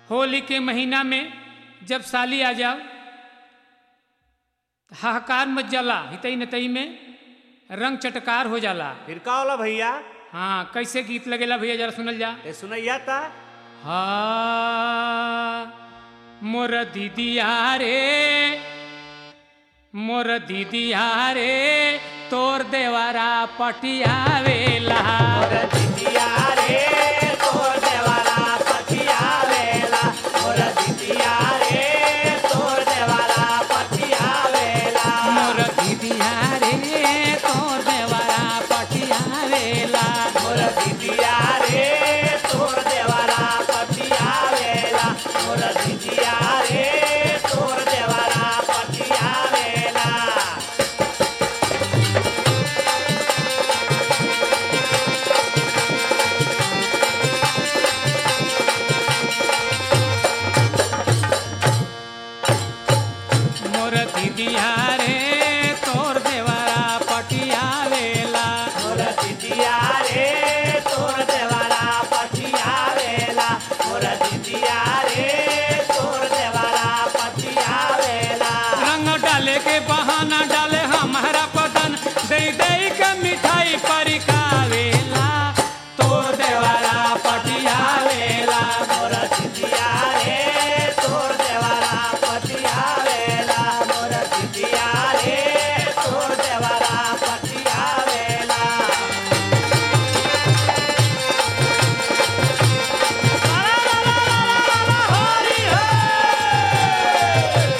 होली के महीना में जब साली आ जाओ हाहाकार मच जाला हितई नतई में रंग चटकार हो जाला फिर का होला भैया हाँ कैसे गीत लगेला भैया जरा सुनल जा ए सुनैया ता हा मोर दीदिया रे मोर दीदिया रे तोर देवारा पटियावेला दिदिया रे तोर देवाला पतिया वेला मोर दिदिया रे तोर देवाला पतिया वेला मोर दीदिया रे तोर देवारा पटियावेला मोर दिदिया रे तोर देवाला पतिया वेला मोर दिदिया रे तोर देवाला पतिया वेला मोर दीदिया रे तोर देवारा पटियावेला मोर दिदिया रे तोर देवाला पतिया वेला मोर दिदिया रे तोर देवाला पतिया वेला रंग डाले के बहाना डाले हमारा बदन दे दे के मिठाई परिकावेला तोर देवारा पटियावेला मोर दिदिया रे तोर देवाला पतिया वेला मोर दिदिया रे तोर देवाला पतिया वेला हरि हरि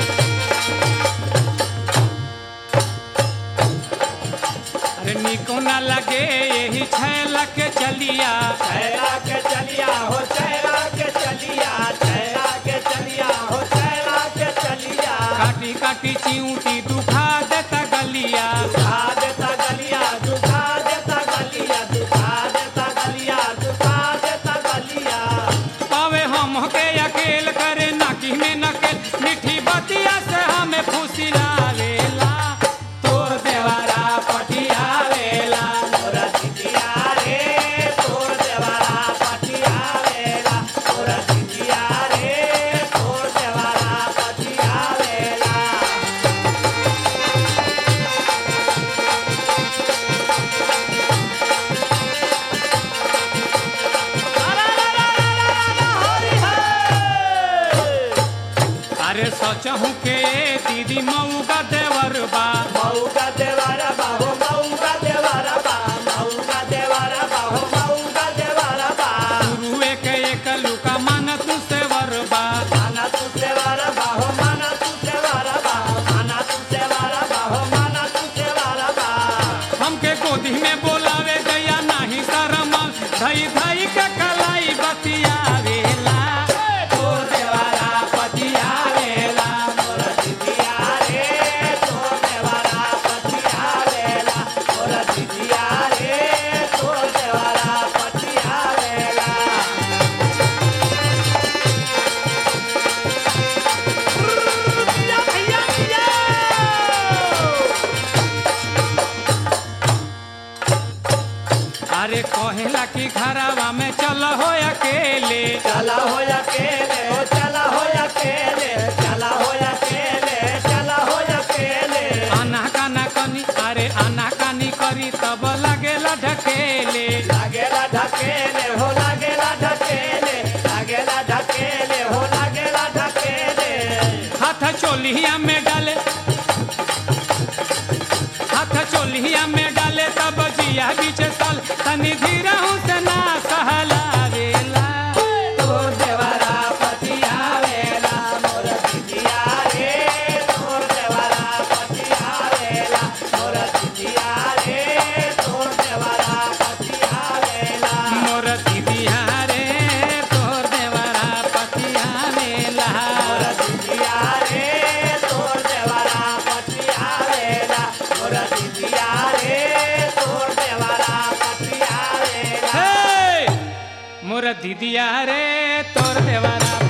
अरे निको न लगे यही छैला के चलिया चैरा के चलिया हो चैरा के चलिया चैरा के चलिया हो चैरा के चलिया काटी काटी चिऊटी दुखा देता गलिया दुखा देता गलिया दुखा देता गलिया दुखा देता गलिया दुखा देता गलिया पावे हम के अकेल करे नाकी में नकेल मिठी बतिया से हमें फुसिलावेला तोर देवारा पटियावेला मोरा दिदिया रे तोर देवारा पटिया वेला मोरा दिदिया रे तोर देवारा पटिया वेला अरे सोचहूँ के दीदी मऊ का देवर बा मऊ का देवारा बाहो मऊ का देवारा बा मऊ का देवारा बाहो मऊ का देवारा बा गुरुए के एक लुका मन तू सेवर बा माना तू देवारा बाहो माना तू देवारा बा माना तू देवारा बाहो माना तू देवारा बा हमके गोदी में बोलावे गया नाही शरम धई धई के कलाई बतियावेला तोर देवारा पतियावेला मोरा दिदिया रे तो देवारा पतिया वेला मोरा दिदिया रे तो देवारा पतिया वेला या भैया या अरे कहेला कि घरवा में चल हो अकेले चला हो अकेले हो चला हो अकेले चला हो अकेले चला हो अकेले आना काना कनी अरे आना कानी करी तब लगेला ढकेले लागेला ढकेले हो लागेला ढकेले लागेला ढकेले हो लागेला ढकेले हाथ चोलिया में डाले हाथ चोलिया में डाले तब जिया बीच साल तनी धीरा से ना सहलावेला तोर देवारा पतिया वेला मोर दिदिया रे तोर देवारा पतिया वेला मोर दिदिया रे तोर देवारा पतिया वेला मोर दीदिया रे तोर देवरा पतिया मेला मोर दिदिया रे तोर देवारा पतिया वेला मोर दिदिया रे तोर देवारा पतिया वेला हे! मोर दीदिया रे तोर देवरा